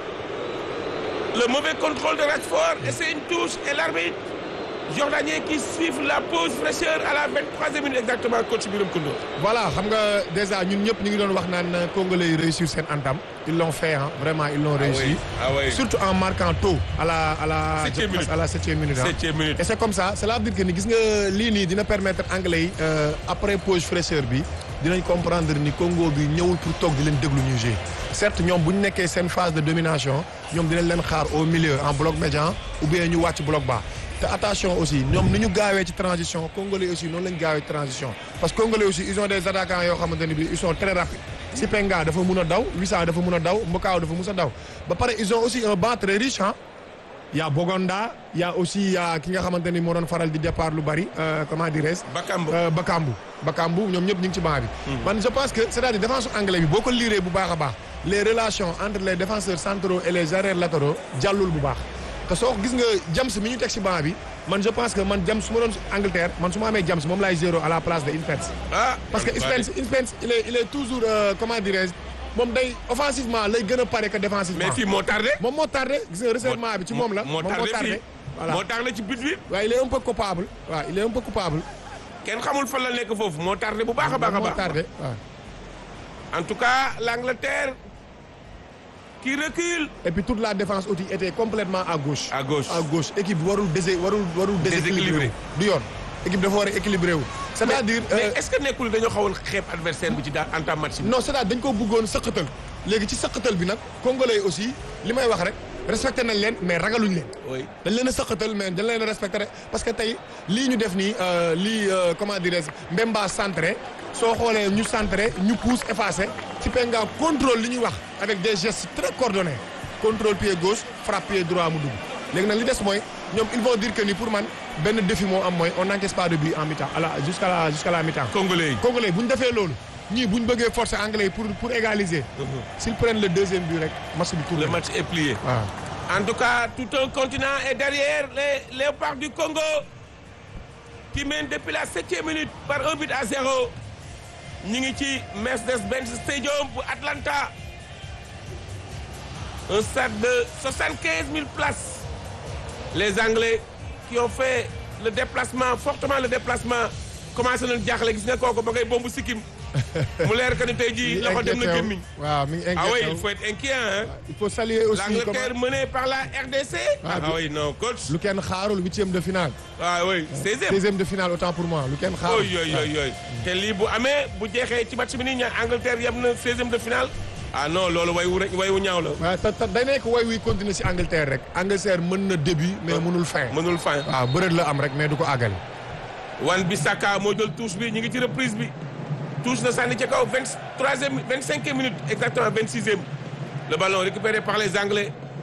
A: Le mauvais contrôle de Rashford. Et c'est une touche. Et l'arbitre jordanien qui suit la pause fraîcheur à la 23e minute exactement coach Biram Koundou.
B: voilà xam nga déjà ñun ñëpp ñu ngi doon wax naan congolais yi réussir seen entame ils l'ont fait hein vraiment ils l'ont réussi.
A: Ah oui.
B: surtout en marquant tôt à la à la
A: Septième
B: je pense
A: minute.
B: à la septième minute. hein.
A: Septième minute.
B: et c'est comme ça cela veut dire que ni gis nga lii nii dina permettre anglais yi euh, après pause fraîcheur bi dinañ comprendre ni Congo bi ñëwul pour toog di leen déglu ñuy jouer certes ñoom bu ñu nekkee seen phase de domination ñoom dinañ leen xaar au milieu en bloc médian ou bien ñu wàcc bloc bas te attention aussi ñoom ni ñu gaawee ci transition congolais aussi noonu lañ gaawee ci transition parce que congolais aussi ils ont des attaquants yoo xamante ne bi ils sont très rapides Sipenga dafa mun a daw Wissa dafa mun a daw Mbokaaw dafa mus a daw ba pare ils ont aussi un banc très riche ah y a Bogonda y a aussi y a ki nga xamante ni moo doon faral di départ lu bari euh, comment dirais-je
A: Bakambu.
B: euh, Bakambu Bakambu ñoom ñëpp ñu ngi ci banc bi man je pense que c'est-à-dire défense anglais bi boo ko liiree bu baax a baax les relations entre les défenseurs centraux et les arrières latéraux jàllul bu baax te soo gis nga James mi ñu teg ci banc bi man je pense que man James su ma doon Angleterre man su ma amee James moom laay zéro à la place de Spence
A: Ah.
B: parce que Spence Spence il est il est toujours euh, comment dirais-je moom day offensivement lay gën a pare que défensivement
A: mais fii moo tardé.
B: moom moo tardé gis nga resserrement bi ci moom la
A: moo
B: moom moo
A: tardé
B: tardé
A: fii
B: voilà
A: moo tardé ci but bi.
B: waaye il est un peu coupable waaw il est un peu coupable
A: kenn xamul fan la nekk foofu moo tardé bu baax a baax a
B: moom moo
A: baax.
B: tardé waaw
A: en tout cas l'Angleterre qui recule.
B: et puis toute la défense aussi était complètement à gauche
A: à gauche.
B: à gauche équipe bi warul désé warul warul déséquilibré wu du yoon équipe dafa war a équilibré wu c'est-à-dire
A: mais
B: euh,
A: est-ce que nekkul dañoo xawoon xeeb adversaire bi ci daa en temps match bi.
B: non c'est-à-dire dañ ko bëggoon sëqatal léegi ci sëqatal bi nag congolais yi aussi li may wax rek respecté nañ leen mais ragaluñ leen
A: oui
B: dañ leen a sëqatal mais dañ leen a respecté rek parce que tey lii ñu def nii euh, lii euh, comment dirais-je Mbemba centré soo xoolee ñu centré ñu pousse effacé ci penga contrôle li ñuy wax avec des gestes très coordonnés contrôle pied gauche frappe pied droit mu dugg léegi nag li des mooy ñoom ils vont dire que ni pour man benn défi moo am mooy on n'encaisse pas de but en mi-temps à la jusqu'à la jusqu'à la mi-temps
A: congolais yi.
B: congolais bu ñu defee loolu ñii bu ñu bëggee forcer anglais yi pour pour égaliser s'ils prennent le deuxième but rek match bi tourné
A: le match est plié.
B: waaw
A: En tout cas, tout un continent est derrière les léopards du Congo qui mènent depuis la septième minute par un but à zéro. ñu ngi ci Mercedes-Benz Stadium bu Atlanta. Un stade de 75 000 places. Les Anglais qui ont fait le déplacement, fortement le déplacement, commencé nañu jaaxle gis nga kooku ba ngay bombu sikkim mu leer que ni tey jii loxo dem na gémmiñ.
B: waaw mi ngi
A: Ah oui,
B: inquiété
A: il faut être inquiet hein.
B: il faut saluer aussi
A: L'Angleterre menée par la RDC.
B: Ah,
A: Ah, oui, non, coach.
B: lu kenn xaarul huitième de finale
A: Ah oui, 16e.
B: deuxième de finale autant pour moi lu kenn xaarul
A: Oy oy oy oy. te lii bu amee bu jeexee ci match bi nii ña Angleterre yem na 16e de finale. ah non loolu way wu rek way wu ñaaw la.
B: waaw te te day nekk way wuy continuer si Angleterre rek Angleterre mën na début mais mënul fin
A: mënul fin.
B: waaw bërët la am rek mais du ko àggali
A: Wan Bissaka moo jël touche bi ñu ngi ci reprise bi. touche na sànni ca kaw 23e 25e minute exactement 26e. le ballon récupéré par les Anglais.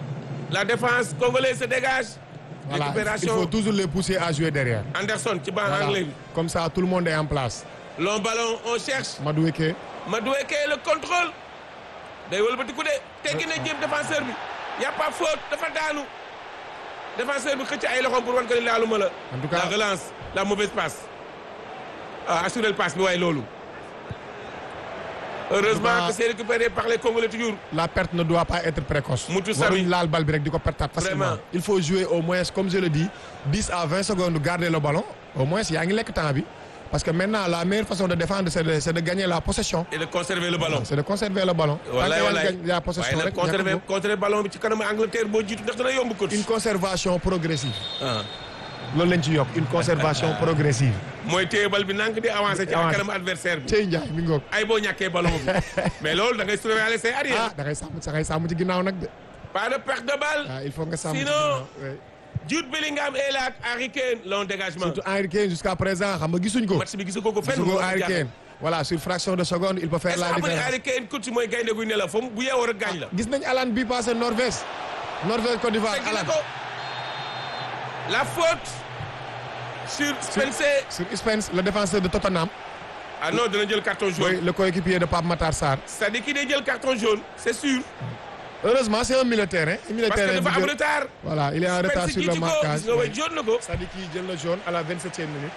A: la défense congolaise se dégage.
B: voilà il
A: récupération
B: faut toujours les pousser à jouer derrière.
A: Anderson ci banc
B: Voilà.
A: anglais bi.
B: comme ça tout le monde est en place.
A: long ballon on cherche.
B: Madueke
A: Madueke le contrôle. day wëlbatiku de teggi na jéem défenseur bi. y a pas faute dafa daanu. défenseur bi xëcc ay loxoom pour wan ko ni laaluma la.
B: En tout cas-
A: la relance la mauvaise passe. ah assuré le passe bi waaye loolu. heureusement
B: En tout cas-
A: que c'est récupéré par les Congolais toujours.
B: la perte ne doit pas être précoce.
A: Moutou Sami.
B: waruñ laal bal bi rek di ko pertaat facilement.
A: Vraiment.
B: il faut jouer au moins comme je le dis 10 à 20 secondes garder le ballon au moins yaa ngi lekk temps bi parce que maintenant la meilleure façon de défendre c'est de c'est de gagner la possession.
A: et de conserver le ballon.
B: c'est de conserver le ballon.
A: wallaay
B: Tant que yaa ngi
A: wallaay
B: gagne la possession
A: waaye
B: rek
A: nag conserver
B: ñàkk ko.
A: conserver ballon bi ci kanamu Angleterre boo jiitu ndax dana yomb coach.
B: une conservation progressive.
A: ah
B: loolu lañ ci yokk une conservation progressive.
A: mooy téye bal bi nank di avancer ci
B: Avancer.
A: kanamu adversaire bi.
B: Cey Ndiaye mi ngoog.
A: ay boo ñàkkee ballon bi mais loolu da ngay surveiller say
B: ah
A: arrière.
B: da ngay sàmm da ngay sàmm ci ginnaaw nag de.
A: pas de perte de balle.
B: ah il faut nga sàmm ci
A: Sinon-
B: ginnaaw. oui.
A: Jude Bellingham est là ak Harry Kane long dégagement.
B: surtout Henry Kane jusqu'à présent xam nga gisuñ ko.
A: match bi gisu ko ko fenn.
B: gisuñ ko
A: moo
B: Henry
A: jaaxal.
B: Kane voilà sur fraction de seconde il peut faire
A: est-ce que
B: la
A: xam nga ne
B: différence.
A: Harry Kane coach mooy gaynde guy ne la fa mu bu yeewoo rek gaañ la.
B: gis nañ Alan bi passé Norvège. Norvège Côte d'Ivoire
A: teggi na
B: Alan
A: ko. la faute sur Spencer.
B: sur Spence le défenseur de Tottenham.
A: ah non dina jël carton jaune.
B: mooy le coéquipier de Pape Matar Sarr.
A: c'est-à-dire ki day jël carton jaune c'est sûr.
B: heureusement c'est un militaire hein. un
A: parce que
B: militaire
A: dafa am retard.
B: voilà il est en retard
A: Spencer
B: sur
A: kii
B: le
A: ci ko
B: marquage.
A: gis nga way jaune na ko.
B: c'est-à-dire qu'il jël le jaune à la 27e minute.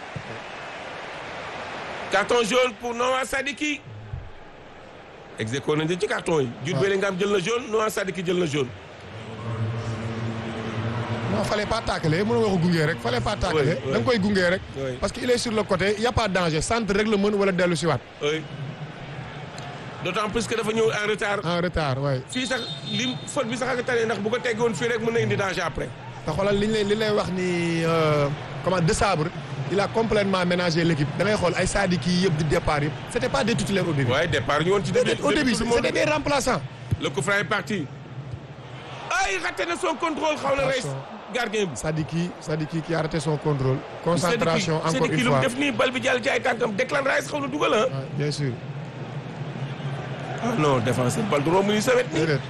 A: carton jaune pour Noah Sadiki. execo nañ ci carton yi. Jude
B: waaw.
A: Bellingham jël na jaune Noah Sadiki jël na jaune.
B: non fallait pas tacler mënoo nga ko gunge rek fallait pas tacler.
A: oui.
B: da nga koy gunge rek.
A: Oui.
B: parce que il est sur le côté y a pas de danger centre rek la mën wala dellu si waat.
A: oui. d'autant plus que dafa ñëw en retard.
B: en retard waay.
A: fii sax lim faute bi sax ak tane ndax bu ko teggoon fii rek mën na indi danger après.
B: te xoolal li ñu lay li lay wax ni euh, comment de sabre il a complètement ménagé l'équipe da ngay xool ay Sadiki yi yëpp di départ yëpp c'était pas des titulaires au début.
A: waaye départ ñu woon ci début.
B: au début
A: tout le monde.
B: c'était des remplaçants.
A: le coup franc est parti. ay raté na son contrôle xaw na rey
B: Attention.
A: gardien bi.
B: Sadiki Sadiki qui a arrêté son contrôle. concentration
A: Sadiki-
B: encore
A: Sadiki
B: une
A: lu mu
B: fois
A: def nii bal bi jàll ci ay tànkam Declan Rice xaw na dugal ah.
B: Ah, bien sûr
A: ah non défenseur bal du romb ni sa wet nii.
B: déedéet.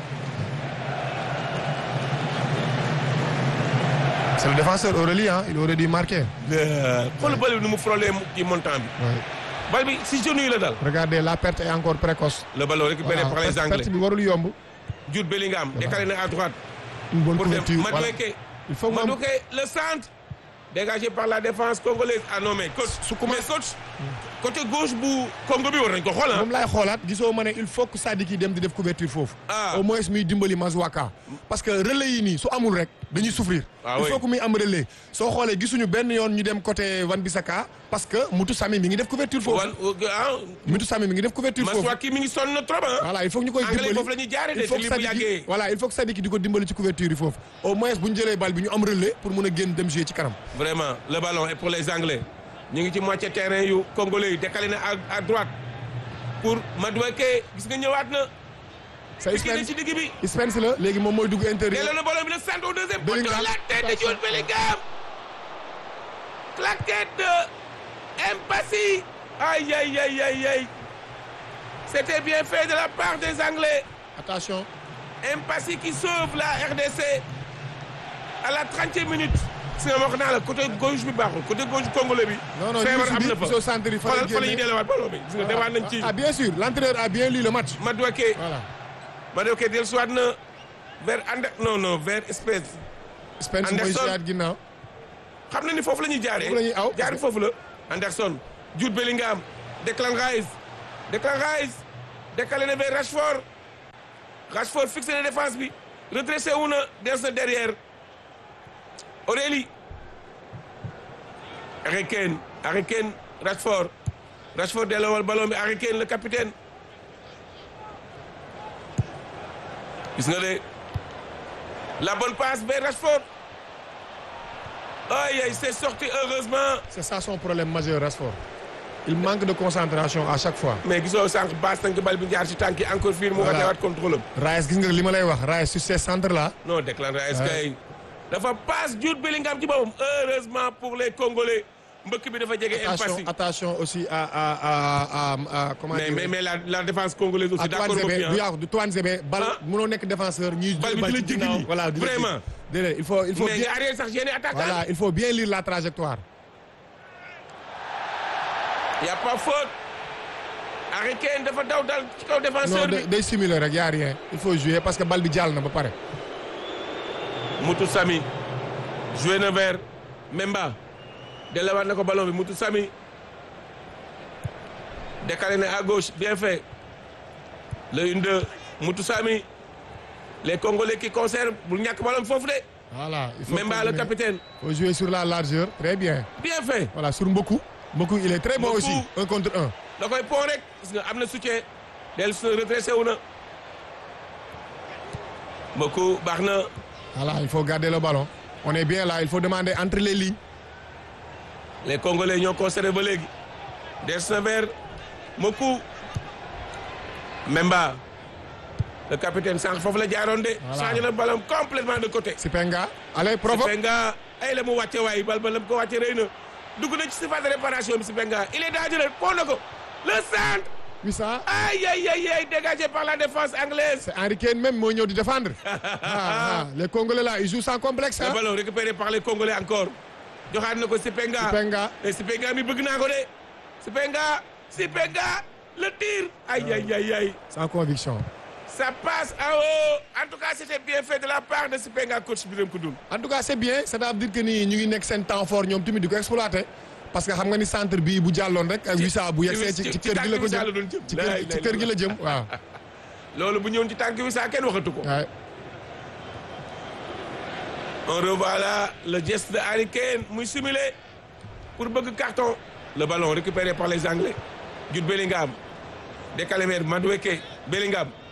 B: c'est le défenseur Aurélie hein il aurait dû marquer.
A: xoolal bal bi nu mu frôlé ci montant bi.
B: Ouais.
A: bal bi si genou yi la dal.
B: regardez la perte est encore précoce.
A: le ballon récupéré
B: Voilà,
A: par les
B: perte-
A: Anglais.
B: perte bi warul yomb.
A: Jude Bellingham décalé na à droite.
B: une bonne
A: pour dem
B: couverture voilà.
A: Madueke.
B: il faut que mu am
A: Madueke le centre. dégagé par la défense congolaise ah non mais coach.
B: Su commencé-
A: mais coach. côté gauche bu Congo bi war nañ ko xool ah.
B: moom laay xoolaat gisoo ma ne il faut que Sadiki dem di def couverture foofu.
A: Ah.
B: au moins muy dimbali Mazouaka. parce que relais yi nii su amul rek dañuy souffrir.
A: Ah
B: il
A: oui.
B: faut que muy am relais. soo xoolee gisuñu benn yoon ñu dem côté Wan Bissaka parce que Moutou Sami mi ngi def couverture foofu.
A: wan ah.
B: Moutou Sami mi ngi def couverture foofu.
A: Maswaki mi ngi sonn na trop ah.
B: voilà il faut que ñu koy
A: Anglais
B: dimbali
A: foofu la ñuy jaaree de
B: il faut
A: te
B: que
A: lii bu
B: Sadiki
A: yàggee.
B: voilà il faut que Sadiki di ko dimbali ci couverture yi foofu. au moins bu ñu jëlee bal bi ñu am relais pour mun a génn dem jouer ci kanam.
A: vraiment le ballon est pour les Anglais. ñu ngi ci moitié terrain yu congolais yi décalé na à à droite. pour Madueke gis nga ñëwaat na.
B: c'est
A: piqué na
B: Spence
A: ci digg bi.
B: Spence la léegi moom mooy dugg intérieur.
A: delloo na ballon bi le centre au deuxième poteau
B: Bellingham.
A: la tête de Jude Bellingham. claquette de Mpassi. aïe aïe aïe aïe aïe. c'était bien fait de la part des Anglais.
B: attention.
A: Mpassi qui sauve la RDC à la 30e minute. si nga wax naa la côté gauche bi baaxul côté gauche congolais bi.
B: non non
A: feebar am
B: ñu
A: na
B: ngi
A: fa
B: si biir centre yi fa
A: xoolal fa la ñuy
B: génnee.
A: delluwaat ballon bi. gis nga dewaat nañ ci
B: ah bien sûr l'entraîneur a bien lu le match.
A: Madueke.
B: voilà
A: Madueke dellusiwaat na vers Ande non non vers espèce.
B: Spence mooy
A: Anderson.
B: siyaat ginnaaw.
A: xam na ni foofu la ñuy jaaree.
B: Foofu la ñuy aw.
A: jaaree foofu la. Anderson Jude Bellingham Declan Rice Declan Rice décalé na vers Rashford Rashford fixé na défense bi redressé wu na des na derrière Aurélie Harry Kane Harry Kane Rashford Rashford delloowal ballon bi Harry Kane le capitaine gis nga de la bonne passe vers Rashford aïe aïe c'est sorti heureusement
B: c'est ça son problème majeur Rashford. il manque de concentration à chaque fois.
A: mais gisoo sànq baas nañ ko bal bi jaar ci tànk yi encore fii mu
B: Voilà.
A: watewaat contrôle am
B: Rice gis nga li ma lay wax Rice sur ces centres là.
A: non Declan Rice
B: Ouais.
A: kay dafa passe Jude Bellingham ci boppam heureusement pour les Congolais mbëkk bi dafa jege
B: attention
A: impasse
B: attention aussi à à à à à comment
A: mais
B: dire
A: mais mais la la défense congolaise aussi
B: à
A: d'accord
B: Toine
A: moom
B: Zébé
A: bien
B: du yàqu du Toine Zébé bal
A: Ah.
B: mënoo nekk défenseur ñuy
A: Bal bi
B: bal
A: di la
B: ci
A: jéggi
B: ginnaaw,
A: nii.
B: voilà di la
A: Vraiment.
B: jéggi. déedéet il faut il faut
A: mais
B: bien
A: nga arrière sax gêné attaquant
B: voilà il faut bien lire la trajectoire
A: y a pas faute Harry Kane dafa daw dal ci kaw
B: non
A: défenseur
B: day
A: bi
B: day simuler rek y a rien il faut jouer parce que bal bi jàll na ba pare
A: Moutou Sami joué na vers Memba delawaat na ko ballon bi Moutou Sami décalé na à gauche bien fait le une deux Moutou Sami les Congolais qui conservent bul ñàkk ballon bi foofu de
B: voilà il faut
A: Memba le
B: continuer.
A: capitaine
B: faut jouer sur la largeur très bien
A: bien fait
B: voilà sur Mboku Mboku il est très bon
A: Mboku.
B: aussi un contre un
A: da koy pont rek gis nga am na soutien del sa retracé wu na Mboku baax na
B: voilà il faut garder le ballon on est bien là il faut demander entre les lignes
A: les Congolais ñoo conservé ba léegi des na vers Mboku Memba le capitaine sànq foofu la jaaroon de
B: Voilà.
A: changé na ballon complètement de côté
B: Sipenga allez provoque
A: Sipenga ay la mu wàcce waay bal ba la mu ko wàcce rëy na dugg na ci surface de réparation bi Sipenga il est dangereux pont na ko le centre
B: oui ça
A: aïe aïe aïe aïe dégagé par la défense anglaise
B: c'est Henry Kane même moo ñëw di défendre ah, ah, les Congolais là ils jouent sans complexe
A: le
B: hein
A: ballon récupéré par les Congolais encore joxaat na ko Sipenga
B: Sipenga
A: mais Sipenga mi bëgg naa ko de Sipenga Sipenga le tir aïe aïe aïe aïe
B: sans conviction
A: ça passe en haut en tout cas c'était bien fait de la part de Sipenga coach Birame Koundoul
B: en tout cas c'est bien c'est-à-dire que ni ñu ngi nekk seen temps fort ñoom tamit di ko exploiter parce que xam nga ni centre bii bu jàlloon rek ak wisa bu yegsee ci ci kër gi la ko
A: la
B: jëm
A: doon jëm
B: ci kër ci kër gi la jëm waaw
A: loolu bu ñëwoon ci tànk wi saa kenn waxatu ko
B: waaye
A: on revoit là le geste de Harry Kane muy simulé pour bëgg carton le ballon récupéré par les Anglais Jude Bellingham décalé vers Madueke Bellingham